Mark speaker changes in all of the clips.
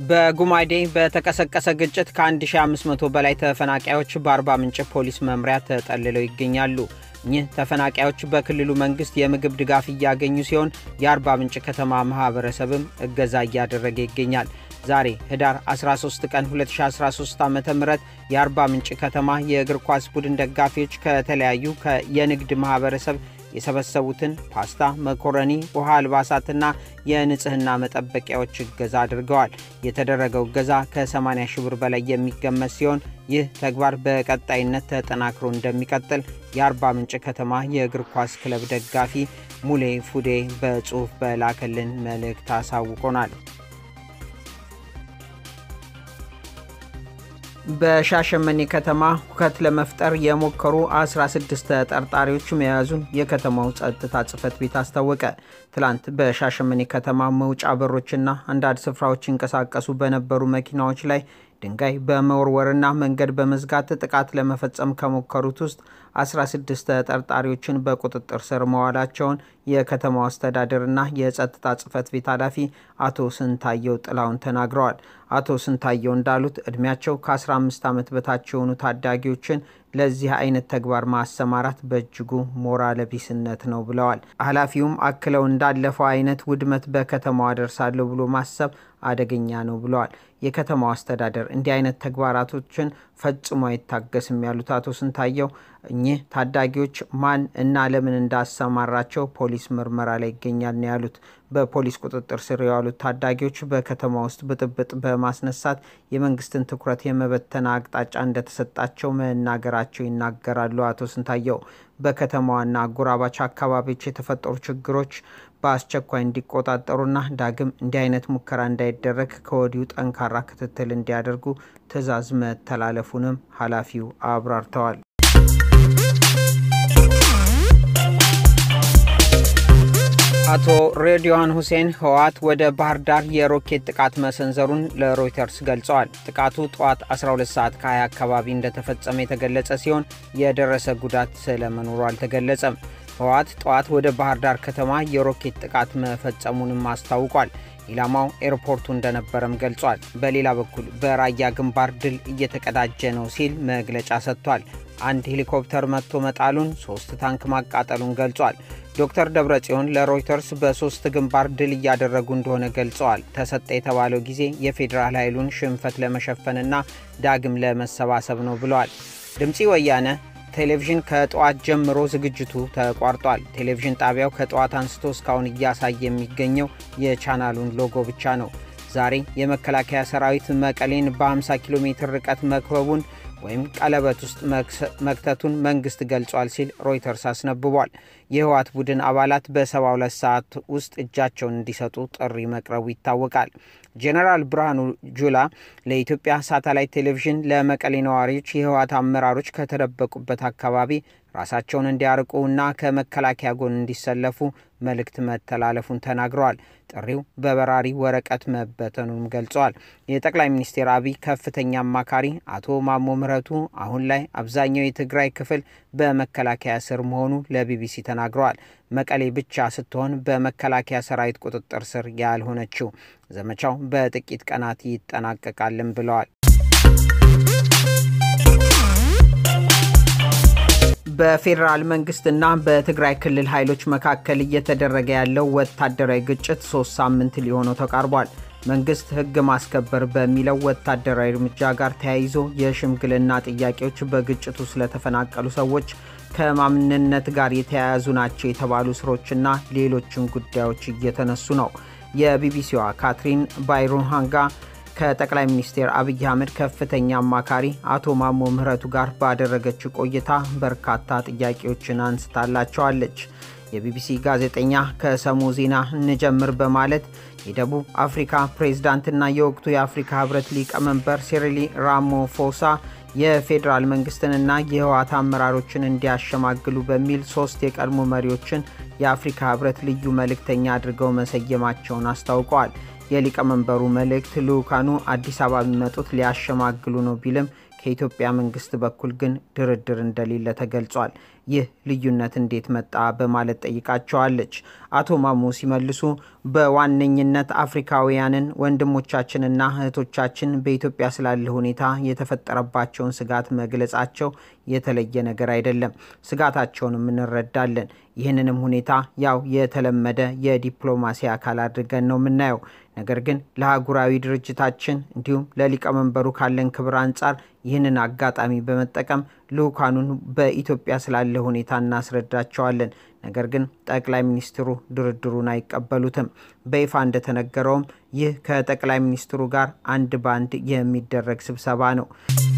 Speaker 1: በጉማዴ በተቀሰቀሰ ግጭት ከ1500 በላይ ተፈናቃዮች በአርባ ምንጭ ፖሊስ መምሪያ ተጠልለው ይገኛሉ። እኚህ ተፈናቃዮች በክልሉ መንግስት የምግብ ድጋፍ እያገኙ ሲሆን የአርባ ምንጭ ከተማ ማህበረሰብም እገዛ እያደረገ ይገኛል። ዛሬ ህዳር 13 ቀን 2013 ዓ ም የአርባ ምንጭ ከተማ የእግር ኳስ ቡድን ደጋፊዎች ከተለያዩ የንግድ ማህበረሰብ የሰበሰቡትን ፓስታ፣ መኮረኒ፣ ውሃ፣ አልባሳትና የንጽህና መጠበቂያዎች እገዛ አድርገዋል። የተደረገው እገዛ ከ80 ሺህ ብር በላይ የሚገመት ሲሆን ይህ ተግባር በቀጣይነት ተጠናክሮ እንደሚቀጥል የአርባ ምንጭ ከተማ የእግር ኳስ ክለብ ደጋፊ ሙሌ ፉዴ በጽሑፍ በላከልን መልእክት አሳውቆናል። በሻሸመኔ ከተማ ሁከት ለመፍጠር የሞከሩ 16 ተጠርጣሪዎች መያዙን የከተማው ጸጥታ ጽሕፈት ቤት አስታወቀ። ትላንት በሻሸመኔ ከተማ መውጫ በሮችና አንዳንድ ስፍራዎች ይንቀሳቀሱ በነበሩ መኪናዎች ላይ ድንጋይ በመወርወርና መንገድ በመዝጋት ጥቃት ለመፈጸም ከሞከሩት ውስጥ 16 ተጠርጣሪዎችን በቁጥጥር ስር መዋላቸውን የከተማው አስተዳደርና የጸጥታ ጽሕፈት ቤት ኃላፊ አቶ ስንታየው ጥላውን ተናግረዋል። አቶ ስንታየው እንዳሉት ዕድሜያቸው ከ15 ዓመት በታች የሆኑ ታዳጊዎችን ለዚህ አይነት ተግባር ማሰማራት በእጅጉ ሞራል ቢስነት ነው ብለዋል። ኃላፊውም አክለው እንዳለፈው አይነት ውድመት በከተማው አደርሳለሁ ብሎ ማሰብ አደገኛ ነው ብለዋል። የከተማው አስተዳደር እንዲህ አይነት ተግባራቶችን ፈጽሞ አይታገስም ያሉት አቶ ስንታየው እኚህ ታዳጊዎች ማን እና ለምን እንዳሰማራቸው ፖሊስ ምርመራ ላይ ይገኛል ነው ያሉት። በፖሊስ ቁጥጥር ስር የዋሉት ታዳጊዎች በከተማ ውስጥ ብጥብጥ በማስነሳት የመንግስትን ትኩረት የመበተና አቅጣጫ እንደተሰጣቸው መናገራቸው ይናገራሉ። አቶ ስንታየው በከተማዋና አጎራባች አካባቢዎች የተፈጠሩ ችግሮች በአስቸኳይ እንዲቆጣጠሩና ዳግም እንዲህ አይነት ሙከራ እንዳይደረግ ከወዲሁ ጠንካራ ክትትል እንዲያደርጉ ትዕዛዝ መተላለፉንም ኃላፊው አብራርተዋል። አቶ ሬድዋን ሁሴን ህወሓት ወደ ባህር ዳር የሮኬት ጥቃት መሰንዘሩን ለሮይተርስ ገልጸዋል። ጥቃቱ ጠዋት 12 ሰዓት ከ20 አካባቢ እንደተፈጸመ የተገለጸ ሲሆን የደረሰ ጉዳት ስለመኖሩ አልተገለጸም። ህወሓት ጠዋት ወደ ባህር ዳር ከተማ የሮኬት ጥቃት መፈጸሙንም አስታውቋል። ኢላማው ኤርፖርቱ እንደነበረም ገልጿል። በሌላ በኩል በራያ ግንባር ድል እየተቀዳጀ ነው ሲል መግለጫ ሰጥቷል። አንድ ሄሊኮፕተር መጥቶ መጣሉን፣ ሶስት ታንክ ማቃጠሉን ገልጿል። ዶክተር ደብረጽዮን ለሮይተርስ በሶስት ግንባር ድል እያደረጉ እንደሆነ ገልጸዋል። ተሰጠ የተባለው ጊዜ የፌዴራል ኃይሉን ሽንፈት ለመሸፈንና ዳግም ለመሰባሰብ ነው ብለዋል። ድምፂ ወያነ ቴሌቪዥን ከጠዋት ጀምሮ ዝግጅቱ ተቋርጧል። ቴሌቪዥን ጣቢያው ከጠዋት አንስቶ እስካሁን እያሳየ የሚገኘው የቻናሉን ሎጎ ብቻ ነው። ዛሬ የመከላከያ ሰራዊት መቀሌን በ50 ኪሎ ሜትር ርቀት መክበቡን ወይም ቀለበት ውስጥ መክተቱን መንግስት ገልጿል ሲል ሮይተርስ አስነብቧል። የህወሓት ቡድን አባላት በ72 ሰዓት ውስጥ እጃቸውን እንዲሰጡ ጥሪ መቅረቡ ይታወቃል። ጄኔራል ብርሃኑ ጁላ ለኢትዮጵያ ሳተላይት ቴሌቪዥን ለመቀሌ ነዋሪዎች የህወሓት አመራሮች ከተደበቁበት አካባቢ ራሳቸውን እንዲያርቁ እና ከመከላከያ ጎን እንዲሰለፉ መልእክት መተላለፉን ተናግረዋል። ጥሪው በበራሪ ወረቀት መበተኑንም ገልጸዋል። የጠቅላይ ሚኒስትር አብይ ከፍተኛ አማካሪ አቶ ማሞ ምህረቱ አሁን ላይ አብዛኛው የትግራይ ክፍል በመከላከያ ስር መሆኑ ለቢቢሲ ተናግረዋል። መቀሌ ብቻ ስትሆን በመከላከያ ሰራዊት ቁጥጥር ስር ያልሆነችው ዘመቻው በጥቂት ቀናት ይጠናቀቃልን ብለዋል። በፌዴራል መንግስትና በትግራይ ክልል ኃይሎች መካከል እየተደረገ ያለው ወታደራዊ ግጭት ሶስት ሳምንት ሊሆነው ተቃርቧል። መንግስት ህግ ማስከበር በሚለው ወታደራዊ እርምጃ ጋር ተያይዞ የሽምግልና ጥያቄዎች በግጭቱ ስለተፈናቀሉ ሰዎች ከማንነት ጋር የተያያዙ ናቸው የተባሉ ስሮችና ሌሎችን ጉዳዮች እየተነሱ ነው። የቢቢሲዋ ካትሪን ባይሩሃንጋ ከጠቅላይ ሚኒስትር አብይ አህመድ ከፍተኛ አማካሪ አቶ ማሞ ምህረቱ ጋር ባደረገችው ቆይታ በርካታ ጥያቄዎችን አንስታላቸዋለች። የቢቢሲ ጋዜጠኛ ከሰሙ ዜና እንጀምር በማለት የደቡብ አፍሪካ ፕሬዝዳንትና የወቅቱ የአፍሪካ ህብረት ሊቀመንበር ሲሪሊ ራማፎሳ የፌዴራል መንግስትንና የህወሓት አመራሮችን እንዲያሸማግሉ በሚል ሶስት የቀድሞ መሪዎችን የአፍሪካ ህብረት ልዩ መልእክተኛ አድርገው መሰየማቸውን አስታውቀዋል። የሊቀመንበሩ መልእክት ልኡካኑ አዲስ አበባ የሚመጡት ሊያሸማግሉ ነው ቢልም ከኢትዮጵያ መንግስት በኩል ግን ድርድር እንደሌለ ተገልጿል። ይህ ልዩነት እንዴት መጣ በማለት ጠይቃቸዋለች። አቶ ማሞ ሲመልሱ በዋነኝነት አፍሪካውያንን ወንድሞቻችንና እህቶቻችን በኢትዮጵያ ስላለ ሁኔታ የተፈጠረባቸውን ስጋት መግለጻቸው የተለየ ነገር አይደለም። ስጋታቸውንም እንረዳለን። ይህንንም ሁኔታ ያው የተለመደ የዲፕሎማሲ አካል አድርገን ነው የምናየው። ነገር ግን ለአህጉራዊ ድርጅታችን እንዲሁም ለሊቀመንበሩ ካለን ክብር አንጻር ይህንን አጋጣሚ በመጠቀም ልኡካኑን በኢትዮጵያ ስላለ ሁኔታ እናስረዳቸዋለን። ነገር ግን ጠቅላይ ሚኒስትሩ ድርድሩን አይቀበሉትም። በይፋ እንደተነገረውም ይህ ከጠቅላይ ሚኒስትሩ ጋር አንድ ባንድ የሚደረግ ስብሰባ ነው።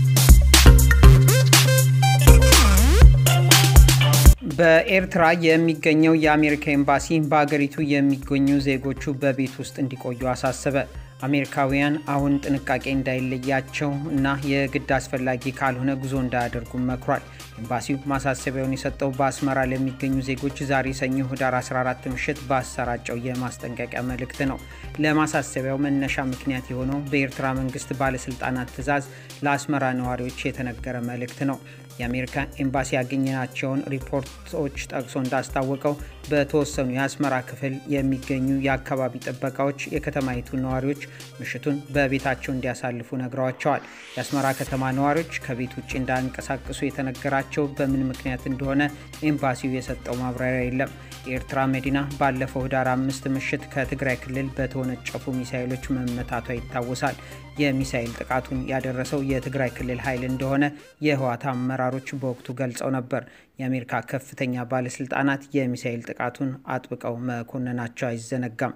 Speaker 1: በኤርትራ የሚገኘው የአሜሪካ ኤምባሲ በአገሪቱ የሚገኙ ዜጎቹ በቤት ውስጥ እንዲቆዩ አሳሰበ። አሜሪካውያን አሁን ጥንቃቄ እንዳይለያቸው እና የግድ አስፈላጊ ካልሆነ ጉዞ እንዳያደርጉም መክሯል። ኤምባሲው ማሳሰቢያውን የሰጠው በአስመራ ለሚገኙ ዜጎች ዛሬ ሰኞ ህዳር 14 ምሽት ባሰራጨው የማስጠንቀቂያ መልእክት ነው። ለማሳሰቢያው መነሻ ምክንያት የሆነው በኤርትራ መንግስት ባለስልጣናት ትዕዛዝ ለአስመራ ነዋሪዎች የተነገረ መልእክት ነው። የአሜሪካ ኤምባሲ ያገኘናቸውን ሪፖርቶች ጠቅሶ እንዳስታወቀው በተወሰኑ የአስመራ ክፍል የሚገኙ የአካባቢ ጥበቃዎች የከተማይቱ ነዋሪዎች ምሽቱን በቤታቸው እንዲያሳልፉ ነግረዋቸዋል። የአስመራ ከተማ ነዋሪዎች ከቤት ውጭ እንዳንቀሳቀሱ የተነገራቸው በምን ምክንያት እንደሆነ ኤምባሲው የሰጠው ማብራሪያ የለም። የኤርትራ መዲና ባለፈው ህዳር አምስት ምሽት ከትግራይ ክልል በተወነጨፉ ሚሳይሎች መመታቷ ይታወሳል። የሚሳይል ጥቃቱን ያደረሰው የትግራይ ክልል ኃይል እንደሆነ የህወሓት አመራሮች በወቅቱ ገልጸው ነበር። የአሜሪካ ከፍተኛ ባለስልጣናት የሚሳይል ጥቃቱን አጥብቀው መኮንናቸው አይዘነጋም።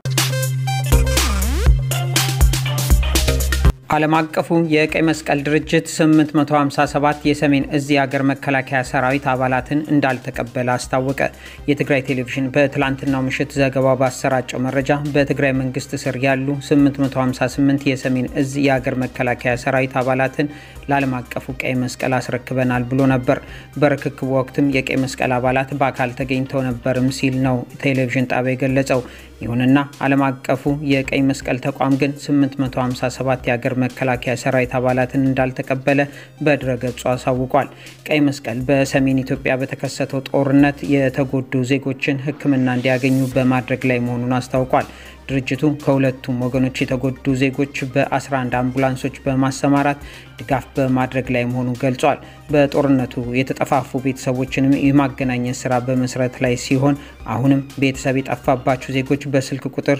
Speaker 1: ዓለም አቀፉ የቀይ መስቀል ድርጅት 857 የሰሜን እዝ የሀገር መከላከያ ሰራዊት አባላትን እንዳልተቀበለ አስታወቀ። የትግራይ ቴሌቪዥን በትላንትናው ምሽት ዘገባው ባሰራጨው መረጃ በትግራይ መንግስት ስር ያሉ 858 የሰሜን እዝ የሀገር መከላከያ ሰራዊት አባላትን ለዓለም አቀፉ ቀይ መስቀል አስረክበናል ብሎ ነበር። በርክክቡ ወቅትም የቀይ መስቀል አባላት በአካል ተገኝተው ነበርም ሲል ነው ቴሌቪዥን ጣቢያ የገለጸው። ይሁንና ዓለም አቀፉ የቀይ መስቀል ተቋም ግን 857 የሀገር መከላከያ ሰራዊት አባላትን እንዳልተቀበለ በድረገጹ አሳውቋል። ቀይ መስቀል በሰሜን ኢትዮጵያ በተከሰተው ጦርነት የተጎዱ ዜጎችን ሕክምና እንዲያገኙ በማድረግ ላይ መሆኑን አስታውቋል። ድርጅቱ ከሁለቱም ወገኖች የተጎዱ ዜጎች በ11 አምቡላንሶች በማሰማራት ድጋፍ በማድረግ ላይ መሆኑን ገልጿል። በጦርነቱ የተጠፋፉ ቤተሰቦችንም የማገናኘት ስራ በመስራት ላይ ሲሆን አሁንም ቤተሰብ የጠፋባችሁ ዜጎች በስልክ ቁጥር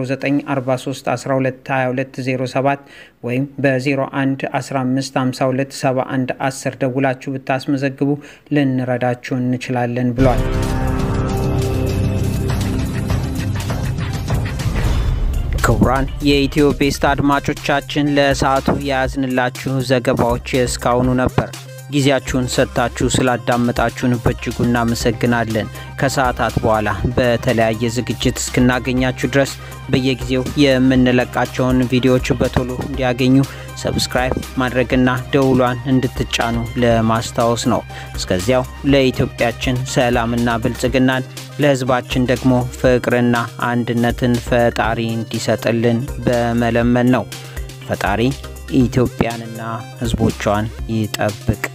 Speaker 1: 0943122207 ወይም በ01 15 52 71 10 ደውላችሁ ብታስመዘግቡ ልንረዳችሁ እንችላለን ብሏል። ክቡራን የኢትዮ ቤስት አድማጮቻችን ለሰዓቱ የያዝንላችሁ ዘገባዎች እስካሁኑ ነበር። ጊዜያችሁን ሰጥታችሁ ስላዳመጣችሁን በእጅጉ እናመሰግናለን። ከሰዓታት በኋላ በተለያየ ዝግጅት እስክናገኛችሁ ድረስ በየጊዜው የምንለቃቸውን ቪዲዮዎች በቶሎ እንዲያገኙ ሰብስክራይብ ማድረግና ደውሏን እንድትጫኑ ለማስታወስ ነው። እስከዚያው ለኢትዮጵያችን ሰላምና ብልጽግናን ለሕዝባችን ደግሞ ፍቅርና አንድነትን ፈጣሪ እንዲሰጥልን በመለመን ነው። ፈጣሪ ኢትዮጵያንና ሕዝቦቿን ይጠብቅ።